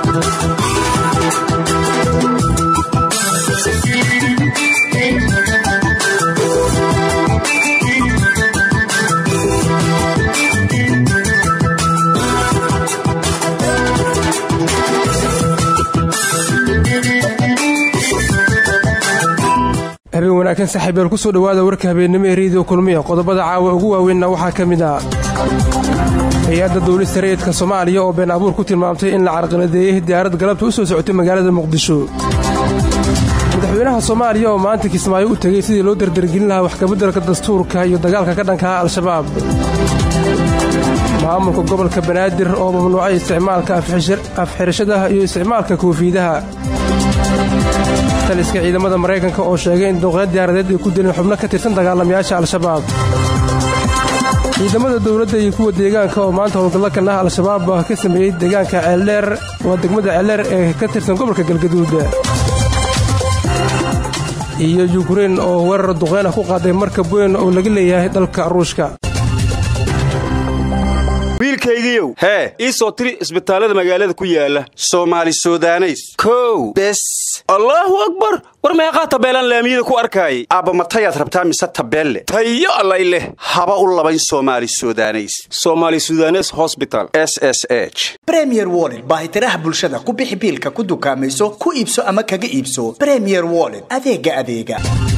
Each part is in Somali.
habeen wanaagsan saaxiibyaal ku soo dhowaada warka habeennimo ee rediyo kulmiya qodobada caawa ugu waaweynna waxaa ka mid ah hay-adda duulista rayidka soomaaliya oo been abuur ku tilmaamtay in la carqaladeeyey diyaarad galabta u soo socotay magaalada muqdisho madaxweynaha soomaaliya oo maanta kismaayo u tegey sidii loo dardargelin lahaa waxkabeddelka dastuurka iyo dagaalka ka dhanka ah al-shabaab maamulka gobolka banaadir oo mamnuucay isticmaalka afxirashadaha iyo isticmaalka koofiidaha taliska ciidamada maraykanka oo sheegay in duqeed diyaaradeed ay ku dileen xubno ka tirsan dagaalamayaasha al-shabaab ciidamada dowladda iyo kuwa deegaanka oo maanta howlgallo kan ah al-shabaab ka sameeyey deegaanka ceeldheer waa degmada ceeldheer ee ka tirsan gobolka galgaduud iyo yukrein oo weerar duqeyn ah ku qaaday markab weyn oo laga leeyahay dalka ruushka wiilkaygiiow hee ii soo tiri isbitaallada magaalada ku yaala soomaali sudaneys kow bes allaahu akbar war meeqaa tabeelaan laamiyada ku arkaayay aabba matayaad rabtaa mise tabeelle tayo allay leh haba u labayn soomaali sudaneys soomaali sudanes hosbital s s h bremier woled baahitiraha bulshada ku bixi biilka ku dukaamayso ku iibso ama kaga iibso bremier woled adeega adeega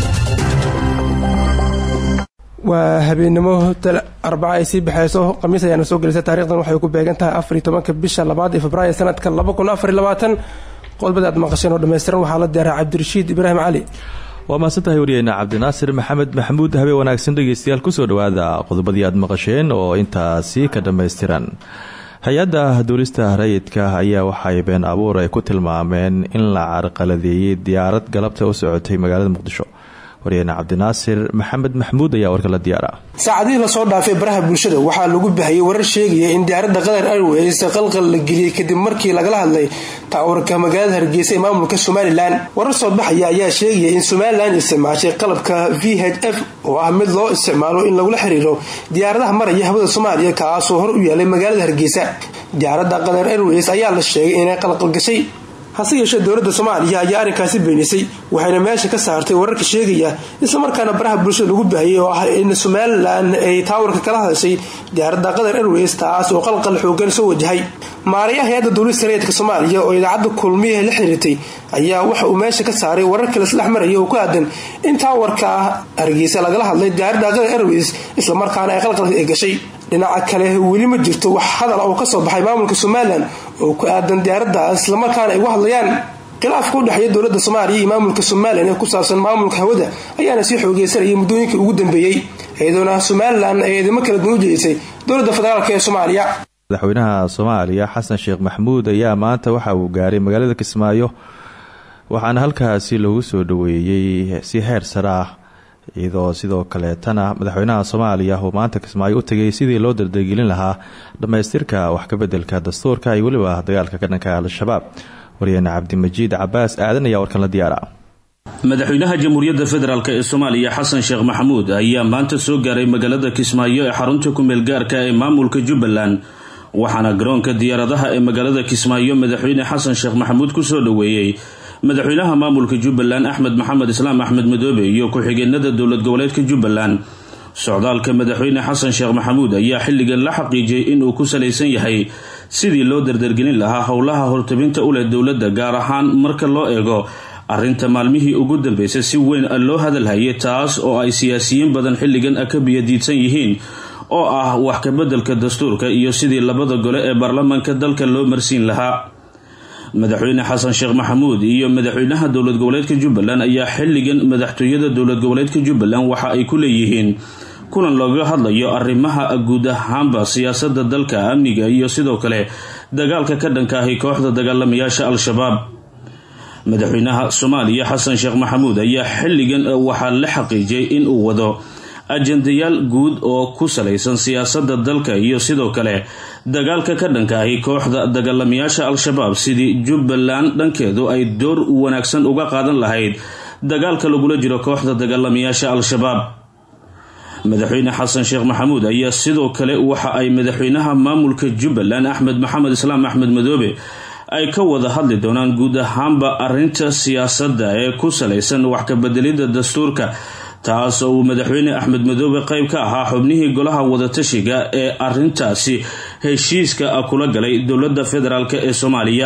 waa habeennimo arbaca ay sii baxayso khamiis ayaana soo gelaysa taarikhdan waxay ku beegan tahay afar iyo tobanka bisha labaad ee februaayo sanadka laba kun afar iyo labaatan qodobada aad maqasheen oo dhammaystiran waxaa la diyaaraa cabdirashiid ibraahim cali waa mahadsantahay wariyeyna cabdinaasir maxamed maxamuud habeen wanaagsan dhegeystayaal kusoo dhowaada qodobadii aad maqasheen oo intaasi ka dhammaystiran hay-adda duulista rayidka ayaa waxay been abuur ay ku tilmaameen in la carqaladeeyey diyaarad galabta u socotay magaalada muqdisho waryaheena cabdinaasir maxamed maxamuud ayaa warka la diyaara saacadihii lasoo dhaafay baraha bulshada waxaa lagu bahayay warar sheegaya in diyaaradda qatar airways qalqal la geliyey kadib markii lagala hadlay taawarka magaalada hargeysa ee maamulka somalilan warar soo baxaya ayaa sheegaya in somalilan isticmaashay qalabka v h f oo ah mid loo isticmaalo in lagula xiriiro diyaaradaha maraya hawada soomaaliya kaasoo hor u yaalay magaalada hargeysa diyaaradda qatar airways ayaa la sheegay inay qalqalgashay hase yeeshee dowladda soomaaliya ayaa arrinkaasi beenisay waxayna meesha ka saartay wararka sheegaya islamarkaana baraha bulshada lagu baahiyey oo ah in somalilan ay taawarka kala hadashay diyaaradda qatar airways taas oo qalqal xoogan soo wajahay maarayaha hay-adda duulista rayidka soomaaliya oo idaacadda kulmiyaha la xiriirtay ayaa waxa uu meesha ka saaray warar kale isdhex maraya oo ku aadan in taawarka hargeysa lagala hadlay diyaaradda qatar airways islamarkaana ay qalqalka ay gashay dhinaca kale weli ma jirto wax hadal oo ka soo baxay maamulka somalilan oo ku aadan diyaaraddaas islamarkaana ay uga hadlayaan khilaafka u dhexeeya dowladda soomaaliya iyo maamulka somalilan ee ku saabsan maamulka hawada ayaana sii xoogeysanayay muddooyinkii ugu dambeeyey iyadoona somalilan ay eedamo kala duwan u jeedisay dowladda federaalk ee soomaaliya madaxweynaha soomaaliya xasan sheekh maxamuud ayaa maanta waxa uu gaaray magaalada kismaayo waxaana halkaasi lagu soo dhaweeyey si heer sare ah iyadoo sidoo kaleetana madaxweynaha soomaaliya uu maanta kismaayo u tegay sidii loo dardargelin lahaa dhammaystirka wax kabedelka dastuurka iyo weliba dagaalka ka dhanka al-shabaab waryaheena cabdimajiid cabaas aadan ayaa warkan la diyaara madaxweynaha jamhuuriyadda federaalk ee soomaaliya xasan sheekh maxamuud ayaa maanta soo gaaray magaalada kismaayo ee xarunta kumeel gaarka ee maamulka jubbaland waxaana garoonka diyaaradaha ee magaalada kismaayo madaxweyne xasan sheekh maxamuud kusoo dhaweeyey madaxweynaha maamulka jubbaland axmed maxamed islaam axmed madoobe iyo ku-xigeenada dowlad goboleedka jubbaland socdaalka madaxweyne xasan sheekh maxamuud ayaa xilligan la xaqiijiyey inuu ku salaysan yahay sidii loo dardargelin lahaa howlaha hortabinta u leh dowladda gaar ahaan marka loo eego arrinta maalmihii ugu dambeysay si weyn loo hadalhayay taas oo ay siyaasiyiin badan xilligan ka biyadiidsan yihiin oo ah wax kabeddelka dastuurka iyo sidii labada gole ee baarlamaanka dalka loo marsiin lahaa madaxweyne xasan sheekh maxamuud iyo madaxweynaha dowlad goboleedka jubbaland ayaa xilligan madaxtooyada dowlad goboleedka jubbaland waxa ay ku leeyihiin kulan looga hadlayo arrimaha guud ahaanba siyaasada dalka amniga iyo sidoo kale dagaalka ka dhanka ahi kooxda dagaalamayaasha al-shabaab madaxweynaha soomaaliya xasan sheekh maxamuud ayaa xilligan waxaa la xaqiijiyay inuu wado ajendayaal guud oo ku salaysan siyaasada dalka iyo sidoo kale dagaalka ka dhanka ahi kooxda dagaalamayaasha al-shabaab sidii jubbaland dhankeedu ay door wanaagsan uga qaadan lahayd dagaalka lagula jiro kooxda dagaalamayaasha al-shabaab madaxweyne xasan sheekh maxamuud ayaa sidoo kale waxa ay madaxweynaha maamulka jubbaland axmed maxamed islaam axmed madoobe ay ka wada hadli doonaan guud ahaanba arrinta siyaasadda ee ku salaysan wax kabedelidda dastuurka taas oo uu madaxweyne axmed madoobe qayb ka ahaa xubnihii golaha wadatashiga ee arrintaasi heshiiska kula galay dowladda federaalk ee soomaaliya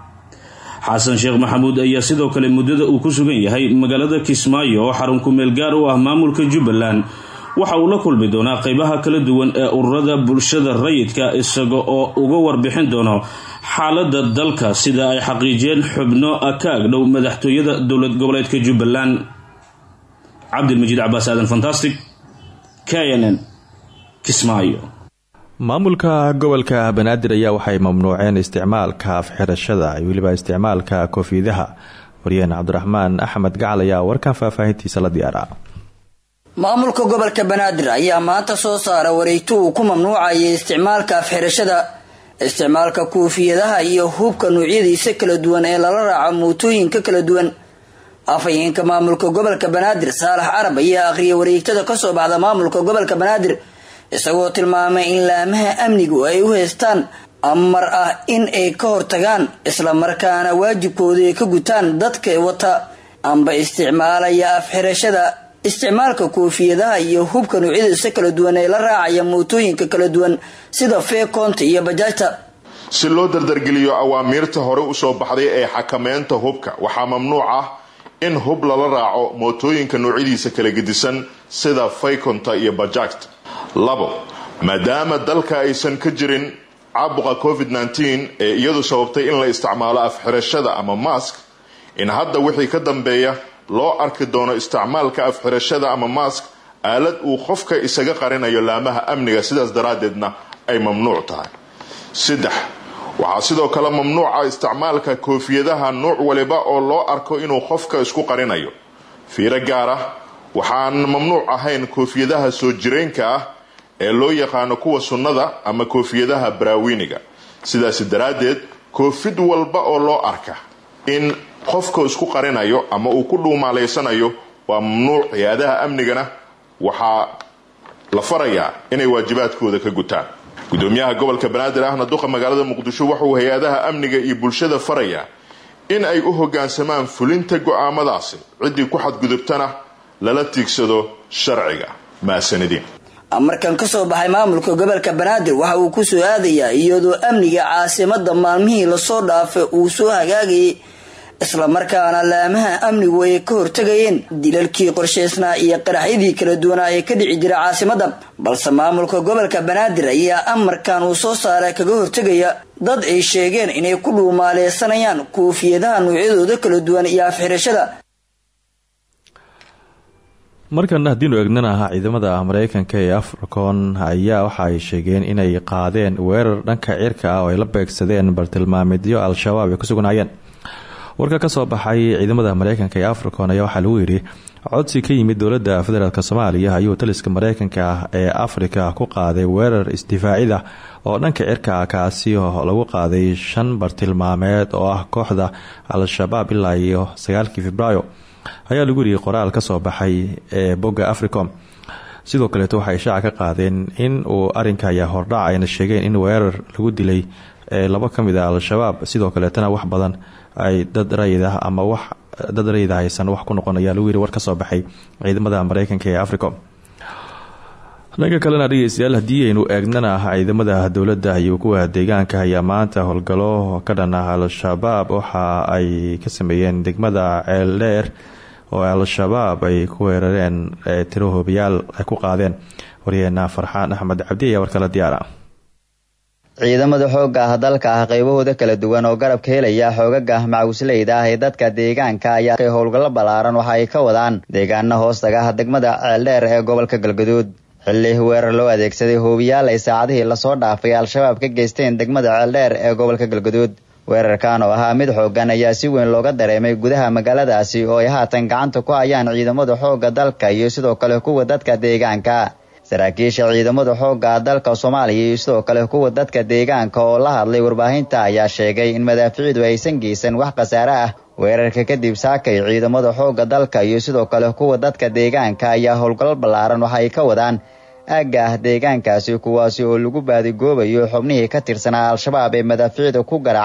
xasan sheekh maxamuud ayaa sidoo kale muddada uu ku sugan yahay magaalada kismaayo oo xarun kumeel gaar u ah maamulka jubbaland waxa uu la kulmi doonaa qeybaha kala duwan ee ururada bulshada rayidka isaga oo uga warbixin doono xaalada dalka sida ay xaqiijiyeen xubno ka agdhow madaxtooyada dowlad goboleedka jubbaland cabdilmajiid cabaas aadan fantastic k n n kismaayo maamulka gobolka banaadir ayaa waxay mamnuuceen isticmaalka afxirashada iyo weliba isticmaalka koofiidaha waryeen cabdiraxmaan axmed gacal ayaa warkan faahfaahintiisa la diyaara maamulka gobolka banaadir ayaa maanta soo saara wareegto uu ku mamnuucayay isticmaalka afxirashada isticmaalka kuufiyadaha iyo hubka noocyadiisa kala duwan ee lala raaco mootooyinka kala duwan afhayeenka maamulka gobolka banaadir saalax carab ayaa akhriyay wareegtada kasoo baxda maamulka gobolka banaadir isagoo tilmaamay in laamaha amnigu ay u haystaan amar ah in ay ka hortagaan islamarkaana waajibkooda ay ka gutaan dadka wata amba isticmaalaya afxirashada isticmaalka koofiyadaha iyo hubka noocyadiisa kala duwan ee la raacaya mootooyinka kala duwan sida feekoonta iyo bajaajta si loo dardargeliyo awaamiirta hore usoo baxday ee xakameynta hubka waxaa mamnuuc ah in hub lala raaco mootooyinka noocyadiisa kala gedisan sida faykonta iyo bajaajta labo maadaama dalka aysan ka jirin caabuqa covid-19 ee iyadu sababtay in la isticmaalo afxirashada ama mask in hadda wixii ka dambeeya loo arki doono isticmaalka afxirashada ama mask aalad uu qofka isaga qarinayo laamaha amniga sidaas daraaddeedna ay mamnuuc tahay saddex waxaa sidoo kale mamnuuca isticmaalka koofiyadaha nuuc waliba oo loo arko inuu qofka isku qarinayo fiiro gaar ah waxaan mamnuuc ahayn koofiyadaha soo jireenka ah ee loo yaqaano kuwa sunnada ama koofiyadaha baraawiniga sidaasi daraaddeed koofid walba oo loo arka in qofka isku qarinayo ama uu ku dhuumaalaysanayo waa mamnuuc hay-adaha amnigana waxaa la farayaa inay waajibaadkooda ka gutaan gudoomiyaha gobolka banaadir ahna duqa magaalada muqdisho wuxuu hay-adaha amniga iyo bulshada farayaa in ay u hogaansamaan fulinta go-aamadaasi ciddii ku xadgudubtana lala tiigsado sharciga mahadsanidin amarkan kasoo baxay maamulka gobolka banaadir waxa uu kusoo aadayaa iyadoo amniga caasimada maalmihii lasoo dhaafay uu soo hagaagayay islamarkaana laamaha amnigu ay ka hortagayeen dilalkii qorshaysnaa iyo qaraxyadii kala duwanaa ee ka dhici jira caasimada balse maamulka gobolka banaadir ayaa amarkan uu soo saaray kaga hortegaya dad ay sheegeen inay ku dhuumaaleysanayaan koofiyadaha noocyadooda kala duwan iyo afxirashada markan haddiinu eegnana ciidamada mareykanka ee africon ayaa waxa ay sheegeen inay qaadeen weerar dhanka cirka ah oo ay la beegsadeen bartilmaameedyo al-shabaab ay ku sugnaayeen warka kasoo baxay ciidamada mareykanka ee africon ayaa waxaa lagu yidhi codsi ka yimid dowlada federaalk soomaaliya ayuu taliska mareykanka ee afrika ku qaaday weerar isdifaacida oo dhanka cirka ah kaasi oo lagu qaaday shan bartilmaameed oo ah kooxda al-shabaab ilaa iyo sagaalkii februaayo ayaa lagu yidhi qoraal kasoo baxay ee bogga africom sidoo kaleeto waxay shaaca ka qaadeen in uu arinka ayaa hordhac ayna sheegeen in weerar lagu dilay labo ka mid a al-shabaab sidoo kaleetana wax badan ay dad rayid ah ama wax dad rayid ah aysan wax ku noqon ayaa lagu yidhi war kasoo baxay ciidamada mareykanka ee africom dhanka kalena dhegeystayaal haddii aynu eegnana ciidamada dowladda iyo kuwa deegaanka ayaa maanta howlgalo ka dhan ah al-shabaab waxa ay ka sameeyeen degmada ceeldheer oo al-shabaab ay ku weerareen tiro hoobayaal ay ku qaadeen waryaheena farxaan axmed cabdi ayaa warkala diyaara ciidamada xoogga ah dalka ah qaybahooda kala duwan oo garabka helaya xoogaga macawisleyda ah ee dadka deegaanka ayaa howlgallo ballaaran waxa ay ka wadaan deegaana hoostaga ah degmada ceeldheer ee gobolka galgaduud xilli weerar loo adeegsaday hoobiyaal ay saacadihii lasoo dhaafay al-shabaab ka geysteen degmada ceeldheer ee gobolka galgaduud weerarkan oo ahaa mid xoogan ayaa si weyn looga dareemay gudaha magaaladaasi oo ay haatan gacanta ku hayaan ciidamada xoogga dalka iyo sidoo kale kuwa dadka deegaanka saraakiisha ciidamada xoogga dalka soomaaliya iyo sidoo kale kuwa dadka deegaanka oo la hadlay warbaahinta ayaa sheegay in madaaficiidu aysan geysan wax khasaare ah weerarka kadib saakay ciidamada xoogga dalka iyo sidoo kale kuwa dadka deegaanka ayaa howlgallo ballaaran waxa ay ka wadaan aagga ah deegaankaasi kuwaasi oo lagu baadigoobayo xubnihii ka tirsanaa al-shabaab ee madaafiicda ku garaacay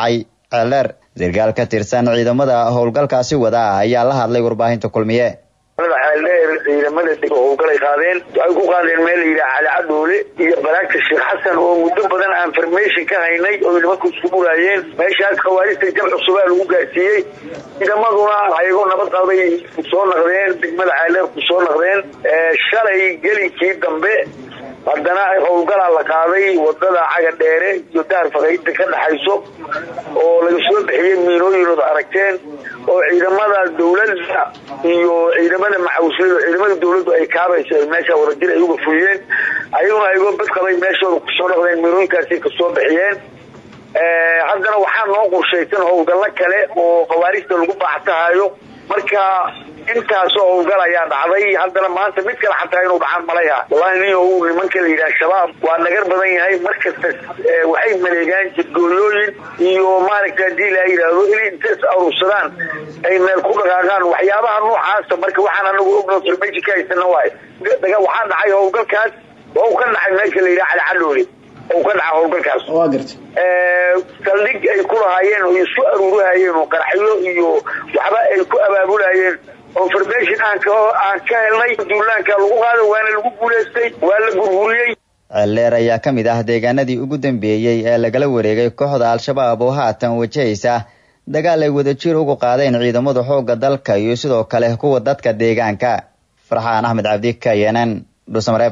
ceeldheer sarkaal ka tirsan ciidamada howlgalkaasi wada ayaa la hadlay warbaahinta kulmiye ceeldheer ciidamada deg howlgalay qaadeen waxay ku qaadeen meel la yidhaha cali cadhoole iyo baraagta sheekh xasan oo muddo badan aan farmation ka haynay oo nimanku isku buraayeen meeshaas khawaarijta jab cusubaa lagu gaarsiiyey ciidamaduna ayagoo nabad qabay kusoo naqdeen degmada ceeldheer kusoo naqdeen shalay gelinkii dambe haddana howlgalaa la qaaday wadada caga dheere iyo daar faqaynta ka dhaxayso oo laga soo bixiyey miinooyinood aragteen oo ciidamada dawladda iyo ciidamada macawislada ciidamada dawladdu ay kaabayso ay meesha wadajir ay uga fuliyeen ayaguna ayagoo bad qabay meeshooda kusoo noqdeen miinooyinkaasi kasoo bixiyeen haddana waxaa noo qorshaysan howlgallo kale oo khawaarijta lagu baaxtahayo marka intaasoo howlgal ayaa dhacday haddana maanta mid kale xataa inuu dhacaan malaya wallahi nin u nimanka la yidhaha shabaab waa nagar badan yahay markasta waxay maleegaan jidgooyooyin iyo maaragta haddii la yidhaahdo inay intas aruursadaan ay meel ku dhaqaaqaan waxyaabaha noocaasa marka waxaan anagu ogno farmeji ka haysana waay waxaa dhacay howlgalkaas oo ka dhacay meesha la yidhaha cali cadhoole oo ka dhaca howlgalkaas waa garta saldhig ay ku lahaayeen oo isku aruurahayeen oo qaraxyo iyo waxba ay ku abaabulahayeen oo farmation aan ka aan ka helnay duulaanka lagu qaado waana lagu guulaystay waa la burburiyey ceeldheer ayaa ka mid ah deegaanadii ugu dambeeyey ee lagala wareegay kooxda al-shabaab oo haatan wajahaysa dagaal ay wadajir ugu qaadeen ciidamada xoogga dalka iyo sidoo kale kuwa dadka deegaanka farxaan axmed cabdi kayanan dhuusamareeb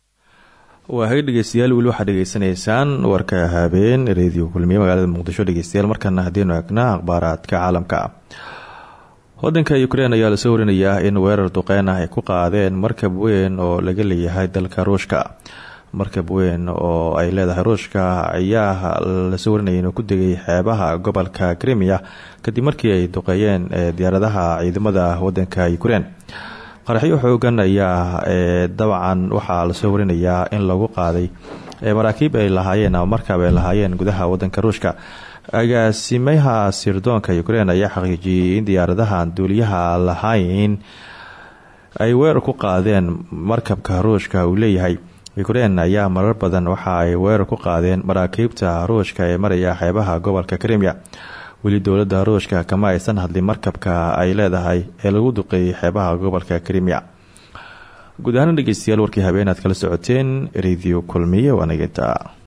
waa haga dhegeystayaal weli waxaad dhegeysanaysaan warka habeen reediyo kulmiye magaalada muqdisho dhegeystayaal markana haddiinu egnaa akhbaaraadka caalamka wadanka ukrein ayaa lasoo warinayaa in weerar duqeyn ah ay ku qaadeen markab weyn oo laga leeyahay dalka ruushka markab weyn oo ay leedahay ruushka ayaa lasoo warinaya inuu ku degay xeebaha gobolka krimiya kadib markii ay duqeeyeen diyaaradaha ciidamada wadanka ukrein qaraxyo xoogan ayaa dabcan waxaa lasoo warinayaa in lagu qaaday maraakiib ay lahaayeen ama markab ay lahaayeen gudaha wadanka ruushka agaasimaha sirdoonka ukrein ayaa xaqiijiyey in diyaaradahan duuliyaha lahayn ay weerar ku qaadeen markabka ruushka uu leeyahay ukrein ayaa marar badan waxa ay weerar ku qaadeen maraakiibta ruushka ee maraya xeebaha gobolka krimiya weli dowladda ruushka kama aysan hadlin markabka ay leedahay ee lagu duqeeyay xeebaha gobolka krimiya guud ahaan dhegeystayaal warkii habeen aad kala socoteen radio kulmiye waanaginta